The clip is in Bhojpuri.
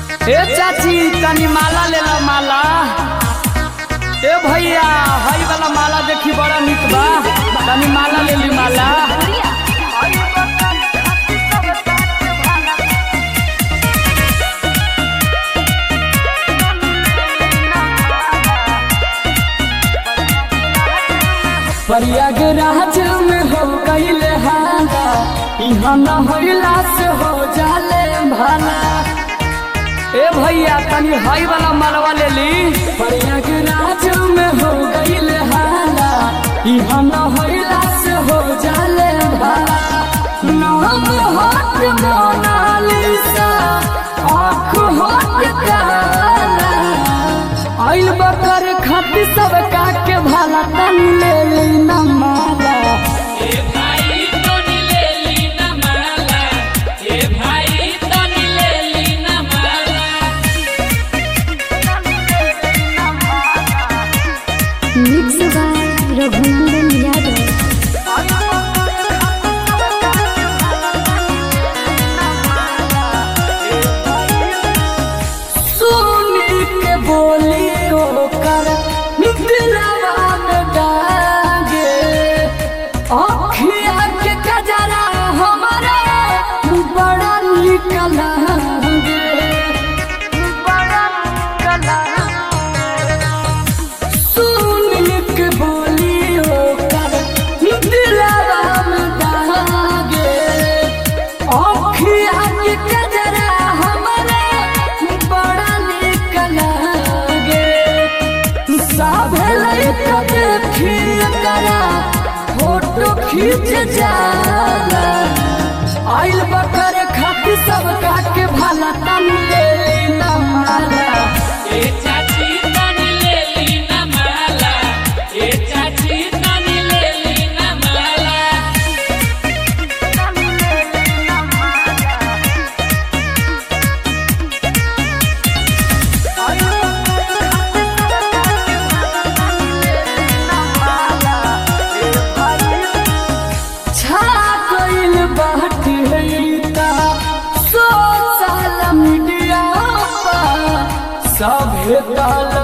ए चाची तनी माला ले लो माला ए भैया हई वाला माला देखी बड़ा निक बा तनी माला ले ली माला प्रयागराज में हो गईले हाला इहाँ न होइला से हो जाले भाला ए भैया तनी हई वाला मालवा ले ली प्रयागराज में हो गईले हाला इहाँ न होइला से हो जाले भाला नाम हट मोनालिसा आँख हट काला आइल बकर खाती सब काके भाला तनी ले ली न माला ए भाई तनी ले ली ना माला ए भाई तनी ले ली ना माला मिक्स बाय रघुनंदन यादव सुनी के बोली ओकर दिलवा में डागे अखिया के कजरा हमारा बड़ा निक लागे बड़ा निक सुनी के बोली ओकर दिलवा में डागे अखिया के कजरा हमारा बड़ा निक लागे साभे लइका देखी करा फोटो खींच जाला आइल बकर खाती सब काके भाला तन ले ली ना माला ए चाची तनी ले ली ना माला ए चाची तनी ले ली ना माला छा गइल बाटे हईता सोशल मीडिया पा सभे ताल